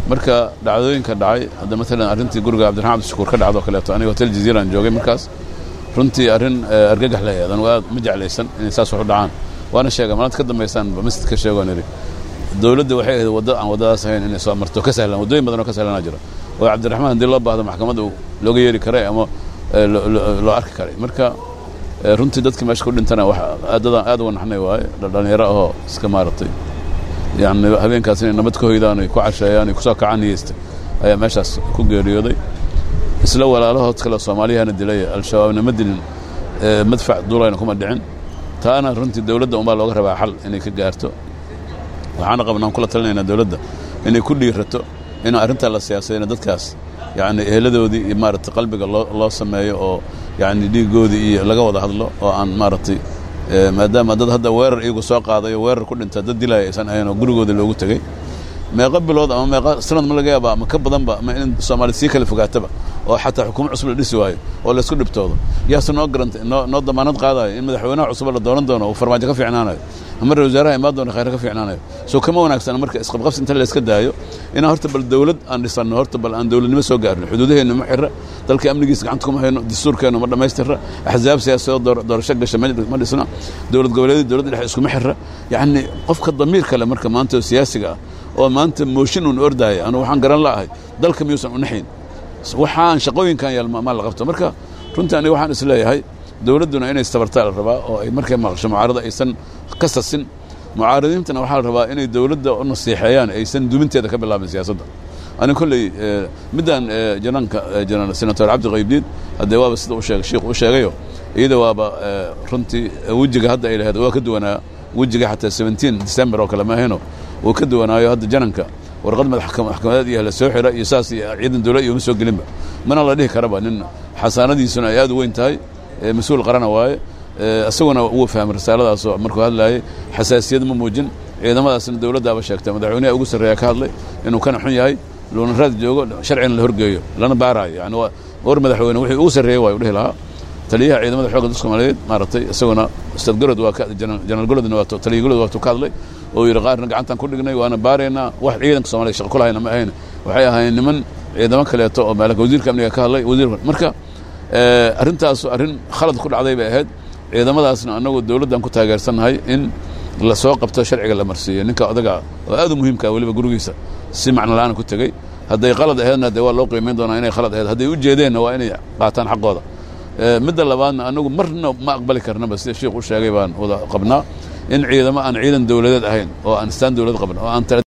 marka dhacdooyinka dhacay hadda maalan arrintii guriga cabdiraxmaan cabdishakuur ka dhacdo kaleeto aniga hotel jaziiraan joogay markaas runtii arrin argagax la eedan aad ma jeclaysan inay saas wax u dhacaan waana sheega maalinta ka dambaysaan masjidka sheegoo nidhi dowladda waxay ahayd waddo aan waddadaas ahayn inay soo marto ka sahlan waddooyin badan oo ka sahlanaa jira oo cabdiraxmaan haddii loo baahdo maxkamadda looga yeeri karay ama loo arki karay marka runtii dadkii meesha ku dhintana wax aadadaan aad uga naxnay waaye dhalinyaro ahoo iska maaragtay yani habeenkaas inay nabad ka hoydaan ay ku casheeyaan ay kusoo kacaan niyeysta ayaa meeshaas ku geeriyooday isla walaalahood kale soomaaliyahana dilay al-shabaabna ma dilin madfac duulayna kuma dhicin taana runtii dowladda unbaa looga rabaa xal inay ka gaarto waxaana qabnaan kula talinaynaa dowladda inay ku dhiirato in arrintaa la siyaasadayna dadkaas yani eheladoodii iyo maaragtay qalbiga loo loo sameeyo oo yani dhiigoodii iyo laga wada hadlo oo aan maaragtay maadaama dad hadda weerar iyagu soo qaadayo weerar ku dhinta dad dilaya aysan ahayn oo gurigooda loogu tegey meeqa bilood ama meeqa sanad ma laga yaaba ama ka badanba ama in soomaali sii kala fogaataba oo xataa xukuumo cusub la dhisi waayo oo laysku dhibtoodo yaase noo garantay noo noo damaanad qaadayo in madaxweynaha cusuba la dooran doono uu farmaajo ka fiicnaanayo ama ra wasaaraha imaan doona khayr ka fiicnaanayo soo kama wanaagsana marka isqabqabsi inta layska daayo inaan horta bal dowlad aan dhisanno horta bal aan dowladnimo soo gaarno xuduudaheenna ma xira dalka amnigiisa gacanta kuma hayno dastuurkeenna ma dhammaystira axzaab siyaasadoo doorasho gasha ma dhisna dowlad goboleedyada dowladda dhexe iskuma xira yacni qofka damiir kale marka maanta oo siyaasiga ah oo maanta mooshin uun ordaaya anu waxaan garan la'ahay dalka miyuusan unaxayn waxaan shaqooyinkan yaal maa la qabto marka runtii aniga waxaan is leeyahay dowladduna inay istabartaa la rabaa oo ay markay maqasho mucaarada aysan ka sasin mucaaradiintana waxaa la rabaa inay dowladda u nasiixeeyaan aysan duminteeda ka bilaabin siyaasadda ani kolley middan janaanka janaan senator cabdi qaybdiid haddee waaba sida u sheegay shiikhu u sheegayo iyada waaba runtii wejiga hadda ay lahayd waa ka duwanaa wejiga xataa seventeen december oo kale ma ahayno wuu ka duwanaayo hadda jananka warqad maxkamadeed iyo la soo xira iyo saas iyo ciidan dowlad iyo uma soo gelinba mana la dhihi karaba nin xasaanadiisuna ay aad u weyn tahay mas-uul qarana waaye isaguna wuu fahmay risaaladaasoo markuu hadlaayay xasaasiyad ma muujin ciidamadaasna dowladdaaba sheegtay madaxweynaha ugu sarreeya ka hadlay inuu kana xun yahay luuna raad joogo sharcina la horgeeyo lana baaraayo yani war madaxweyne wixii ugu sarreeyey waa u dhihi lahaa taliyaha ciidamada xoogga dalka soomaaliyeed maaragtay isaguna ustaad gorod waa janaal gorodna waa taliya gorod waa ka hadlay oo yidhi qaarna gacantaan ku dhignay waana baaraynaa wax ciidanka soomaliya shaqo ku lahayna ma ahayn waxay ahaayeen niman ciidamo kaleeto oo maalka wasiirka amniga ka hadlay wasiir marka arrintaas arrin khalad ku dhacday bay ahayd ciidamadaasna annagu dowladdan ku taageersannahay in la soo qabto sharciga la marsiiyo ninka odaga oo aad u muhiimkaa weliba gurigiisa si macno la-aan ku tegey hadday qalad aheedna dee waa loo qiimayn doonaa inay khalad aheed hadday u jeedeenna waa inay qaataan xaqooda midda labaadna annagu marna ma aqbali karnaba sida sheikh u sheegay baan wada qabnaa in ciidamo aan ciidan dowladeed ahayn oo aan istaan dowlad qabin oo aan